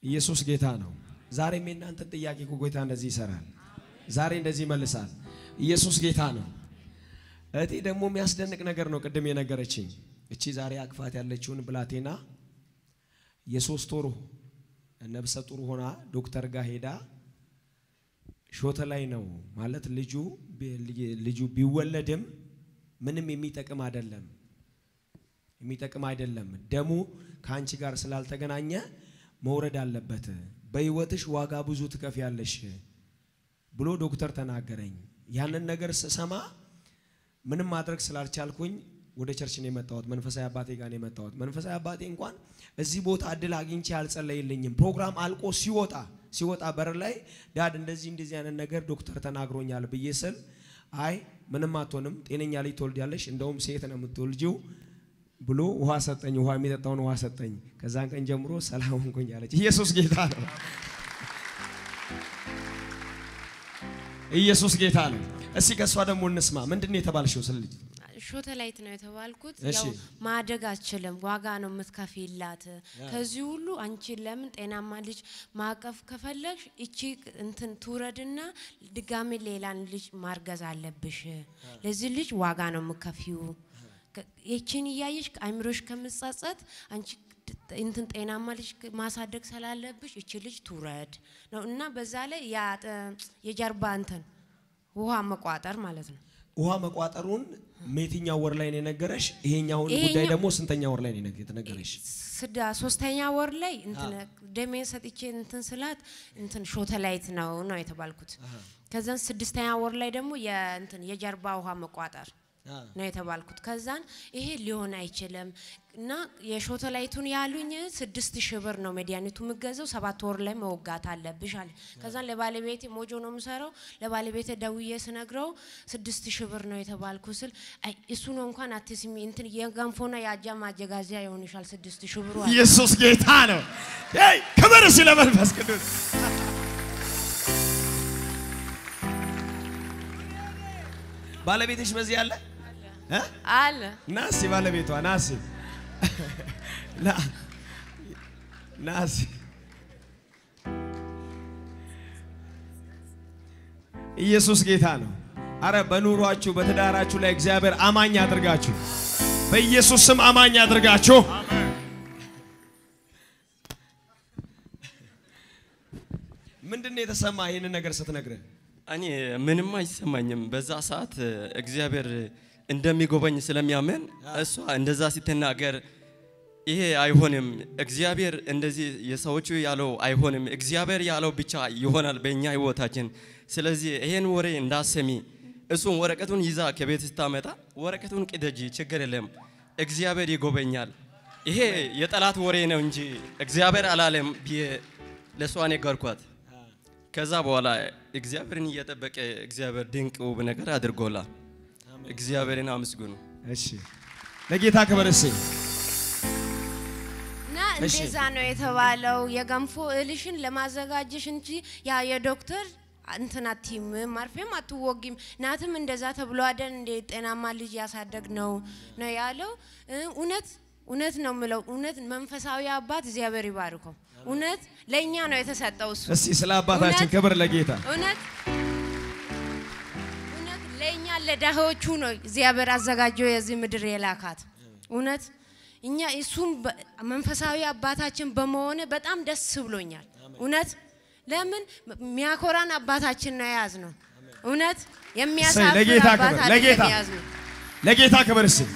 ኢየሱስ ጌታ ነው። ዛሬም የእናንተን ጥያቄ እኮ ጌታ እንደዚህ ይሰራል። ዛሬ እንደዚህ ይመልሳል። ኢየሱስ ጌታ ነው። እህቴ ደግሞ የሚያስደንቅ ነገር ነው ቅድም የነገረችኝ። እቺ ዛሬ አቅፋት ያለችውን ብላቴና የሶስት ወር ነብሰ ጡር ሆና ዶክተር ጋር ሄዳ ሾተ ላይ ነው ማለት ልጁ ልጁ ቢወለድም ምንም የሚጠቅም አይደለም የሚጠቅም አይደለም። ደሙ ከአንቺ ጋር ስላልተገናኘ መውረድ አለበት። በህይወትሽ ዋጋ ብዙ ትከፍያለሽ ብሎ ዶክተር ተናገረኝ። ያንን ነገር ስሰማ ምንም ማድረግ ስላልቻልኩኝ ወደ ቸርች ነው የመጣሁት። መንፈሳዊ አባቴ ጋር ነው የመጣሁት። መንፈሳዊ አባቴ እንኳን እዚህ ቦታ እድል አግኝቼ አልጸለይልኝም። ፕሮግራም አልቆ ሲወጣ ሲወጣ በር ላይ ዳድ እንደዚህ እንደዚህ አይነት ነገር ዶክተር ተናግሮኛል ብዬ ስል አይ ምንም አትሆንም፣ ጤነኛ ልጅ ትወልጃለሽ፣ እንደውም ሴት ነው የምትወልጂው ብሎ ውሃ ሰጠኝ። ውሃ የሚጠጣውን ውሃ ሰጠኝ። ከዛን ቀን ጀምሮ ሰላም ሆንኩኝ አለች። ኢየሱስ ጌታ ነው። ኢየሱስ ጌታ ነው። እስቲ ከእሷ ደግሞ እንስማ። ምንድን ነው የተባልሽው? ስለ ልጅ ሾተላይት ነው የተባልኩት። እሺ። ያው ማደግ አትችልም፣ ዋጋ ነው የምትከፊላት። ከዚህ ሁሉ አንቺ ለምን ጤናማ ልጅ ማቀፍ ከፈለግሽ እቺ እንትን ትውረድና ድጋሚ ሌላን ልጅ ማርገዝ አለብሽ። ለዚህ ልጅ ዋጋ ነው የምከፊው። ይቺን እያየሽ አይምሮሽ ከምጸጸት አንቺ እንትን ጤናማ ልጅ ማሳደግ ስላለብሽ እቺ ልጅ ትውረድ ነው እና በዛ ላይ ያ የጀርባ እንትን ውሃ መቋጠር ማለት ነው። ውሃ መቋጠሩን የትኛው ወር ላይ ነው የነገረሽ? ይሄኛውን ጉዳይ ይሄኛው- ደግሞ ስንተኛ ወር ላይ ነው የተነገረሽ? ስዳ ሶስተኛ ወር ላይ እንትን ደሜን ሰጥቼ እንትን ስላት እንትን ሾተላይት ነው ነው የተባልኩት። ከዛን ስድስተኛ ወር ላይ ደግሞ የእንትን የጀርባ ውሃ መቋጠር ነው የተባልኩት። ከዛን ይሄ ሊሆን አይችልም እና የሾተላይቱን ያሉኝ ስድስት ሺህ ብር ነው መድኃኒቱ የምገዘው፣ ሰባት ወር ላይ መወጋት አለብሽ አለ። ከዛን ለባለቤቴ ሞጆ ነው የምሰራው። ለባለቤቴ ደውዬ ስነግረው ስድስት ሺህ ብር ነው የተባልኩ ስል አይ እሱ ነው እንኳን አትስሚ እንትን የገንፎና የአጃ ማጀጋዚያ ይሆንሻል ስድስት ሺህ ብሩ አለ። ኢየሱስ ጌታ ነው። ይ ክብር ስለ መንፈስ ቅዱስ ባለቤትሽ በዚህ አለ እ? አለ ና እስኪ ባለቤቷ ና እስኪ ና ና እስኪ ኢየሱስ ጌታ ነው። አረ በኑሯችሁ በትዳራችሁ ላይ እግዚአብሔር አማኝ አድርጋችሁ በኢየሱስ ስም አማኝ አድርጋችሁ ምንድን ነው የተሰማ ይህንን ነገር ስትነግረን? እኔ ምንም አይሰማኝም። በዛ ሰዓት እግዚአብሔር እንደሚጎበኝ ስለሚያምን እሷ እንደዛ ስትናገር ይሄ አይሆንም፣ እግዚአብሔር እንደዚህ የሰዎቹ ያለው አይሆንም፣ እግዚአብሔር ያለው ብቻ ይሆናል በእኛ ህይወታችን። ስለዚህ ይሄን ወሬ እንዳሰሚ እሱን ወረቀቱን ይዛ ከቤት ስታመጣ ወረቀቱን ቅደጂ፣ ችግር የለም እግዚአብሔር ይጎበኛል። ይሄ የጠላት ወሬ ነው እንጂ እግዚአብሔር አላለም ብዬ ለእሷ ነገርኳት። ከዛ በኋላ እግዚአብሔርን እየጠበቀ እግዚአብሔር ድንቅ ውብ ነገር አድርጎላል። እግዚአብሔርን አመስግኑ። እሺ ለጌታ ክብር እስኪ እና እሺ። እንደዛ ነው የተባለው። የገንፎ እህልሽን ለማዘጋጀሽ እንጂ ያ የዶክተር እንትን አትይም ማርፌም አትወጊም ናትም እንደዛ ተብሎ አደን እንደ ጤናማ ልጅ ያሳደግ ነው ነው ያለው። እ እውነት እውነት ነው የምለው እውነት መንፈሳዊ አባት እግዚአብሔር ይባርከው። እውነት ለእኛ ነው የተሰጠው እሱ እስቲ ስለ አባታችን እውነት- ክብር ለጌታ እውነት እውነት ለእኛ ለዳሆቹ ነው እግዚአብሔር አዘጋጀው የዚህ ምድር የላካት። እውነት እኛ እሱም በ- መንፈሳዊ አባታችን በመሆነ በጣም ደስ ብሎኛል። እውነት ለምን የሚያኮራን አባታችን ነው የያዝ ነው። እውነት የሚያሳፍር ለጌታ አባት ክብር፣ አይደለም ለጌታ። የያዝ ነው። ለጌታ ክብር እስኪ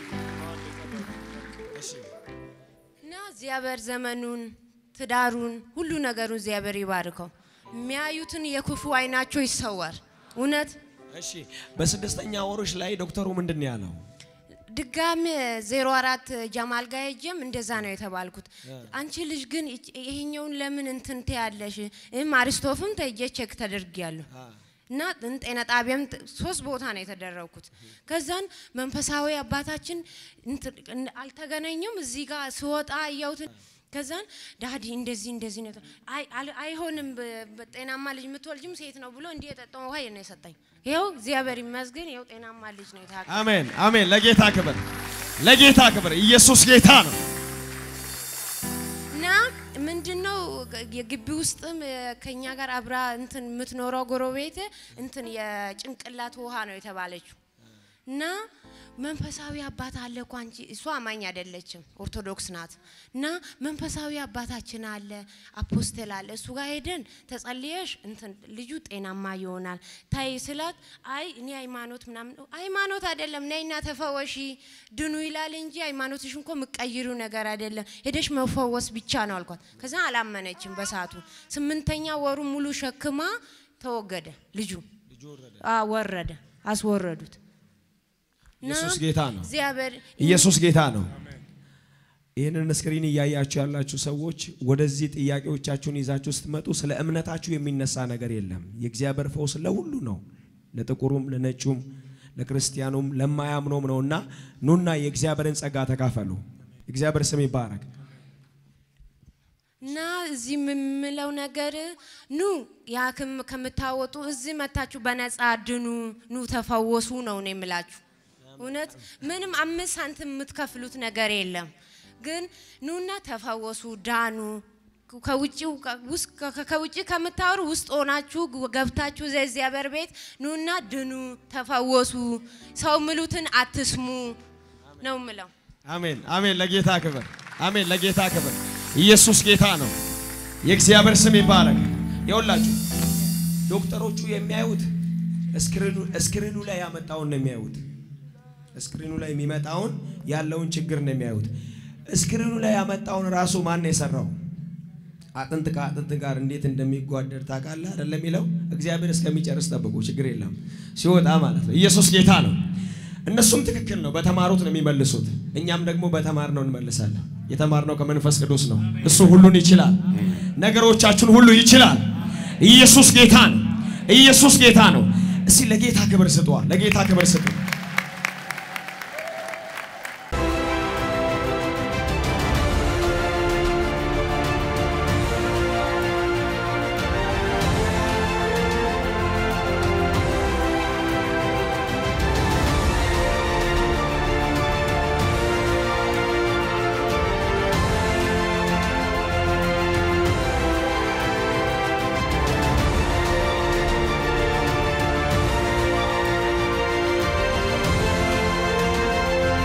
እና እግዚአብሔር ዘመኑን ትዳሩን ሁሉ ነገሩን እግዚአብሔር ይባርከው። የሚያዩትን የክፉ አይናቸው ይሰወር። እውነት እሺ በስድስተኛ ወሮች ላይ ዶክተሩ ምንድን ነው ያለው? ድጋሚ ዜሮ አራት ጀማል ጋር ሄጄም እንደዛ ነው የተባልኩት። አንቺ ልጅ ግን ይች- ይሄኛውን ለምን እንትን ትያለሽ? እም አሪስቶፍም ተይጄ ቼክ ተደርጊያለሁ እና እን- ጤና ጣቢያም ት- ሶስት ቦታ ነው የተደረግኩት። ከዛን መንፈሳዊ አባታችን እንትን- እን- አልተገናኘም። እዚህ ጋር ስወጣ እያውት ከዛን ዳዲ እንደዚህ እንደዚህ ነው የተ- አይ- አል- አይሆንም በ- በጤናማ ልጅ የምትወልጅም ሴት ነው ብሎ እንዲህ የጠጣው ውሃ ነው የሰጠኝ። ይኸው እግዚአብሔር ይመስገን ይኸው ጤናማ ልጅ ነው የታ አሜን አሜን። ለጌታ ክብር ለጌታ ክብር። ኢየሱስ ጌታ ነው። እና ምንድነው የግቢ ውስጥም ከኛ ጋር አብራ እንትን የምትኖረው ጎረቤት እንትን የጭንቅላት ውሃ ነው የተባለችው እና መንፈሳዊ አባት አለ እኮ አንቺ እሷ አማኝ አይደለችም ኦርቶዶክስ ናት እና መንፈሳዊ አባታችን አለ አፖስትል አለ እሱ ጋር ሄደን ተጸልየሽ እንትን ልጁ ጤናማ ይሆናል ታይ ስላት አይ እኔ ሃይማኖት ምናምን ሃይማኖት አይደለም ነይና ተፈወሺ ድኑ ይላል እንጂ ሃይማኖትሽ እንኮ የምቀይሩ ነገር አይደለም ሄደሽ መፈወስ ብቻ ነው አልኳት ከዛ አላመነችም በሰዓቱ ስምንተኛ ወሩ ሙሉ ሸክማ ተወገደ ልጁ አዎ፣ ወረደ አስወረዱት እና ኢየሱስ ጌታ ነው። እግዚአብሔር ኢየሱስ ጌታ ነው። ይህንን ስክሪን እያያችሁ ያላችሁ ሰዎች ወደዚህ ጥያቄዎቻችሁን ይዛችሁ ስትመጡ ስለ እምነታችሁ የሚነሳ ነገር የለም። የእግዚአብሔር ፈውስ ለሁሉ ነው፣ ለጥቁሩም፣ ለነጩም፣ ለክርስቲያኑም ለማያምኖም ነውና ኑና የእግዚአብሔርን ጸጋ ተካፈሉ። እግዚአብሔር ስም ይባረክ። እና እዚህ የምምለው ነገር ኑ የሐኪም ከምታወጡ እዚህ መታችሁ በነፃ ድኑ፣ ኑ ተፈወሱ ነው ነው የምላችሁ። እውነት ምንም አምስት ሳንቲም የምትከፍሉት ነገር የለም። ግን ኑና ተፈወሱ፣ ዳኑ። ከውጭው ውስጥ ከውጭ ከምታወሩ ውስጥ ሆናችሁ ገብታችሁ እዚያ እግዚአብሔር ቤት ኑና ድኑ፣ ተፈወሱ። ሰው ምሉትን አትስሙ ነው ምለው። አሜን አሜን። ለጌታ ክብር፣ አሜን ለጌታ ክብር። ኢየሱስ ጌታ ነው። የእግዚአብሔር ስም ይባረክ። ይኸውላችሁ ዶክተሮቹ የሚያዩት እስክሪኑ እስክሪኑ ላይ ያመጣውን ነው የሚያዩት። እስክሪኑ ላይ የሚመጣውን ያለውን ችግር ነው የሚያዩት። እስክሪኑ ላይ ያመጣውን ራሱ ማን ነው የሰራው? አጥንት ከአጥንት ጋር እንዴት እንደሚጓደድ ታውቃለህ አይደለም? የሚለው እግዚአብሔር እስከሚጨርስ ጠብቁ፣ ችግር የለም ሲወጣ ማለት ነው። ኢየሱስ ጌታ ነው። እነሱም ትክክል ነው፣ በተማሩት ነው የሚመልሱት። እኛም ደግሞ በተማርነው እንመልሳለን። የተማርነው ከመንፈስ ቅዱስ ነው። እሱ ሁሉን ይችላል፣ ነገሮቻችሁን ሁሉ ይችላል። ኢየሱስ ጌታ ነው። ኢየሱስ ጌታ ነው። እስቲ ለጌታ ክብር ስጧ፣ ለጌታ ክብር ስጡ።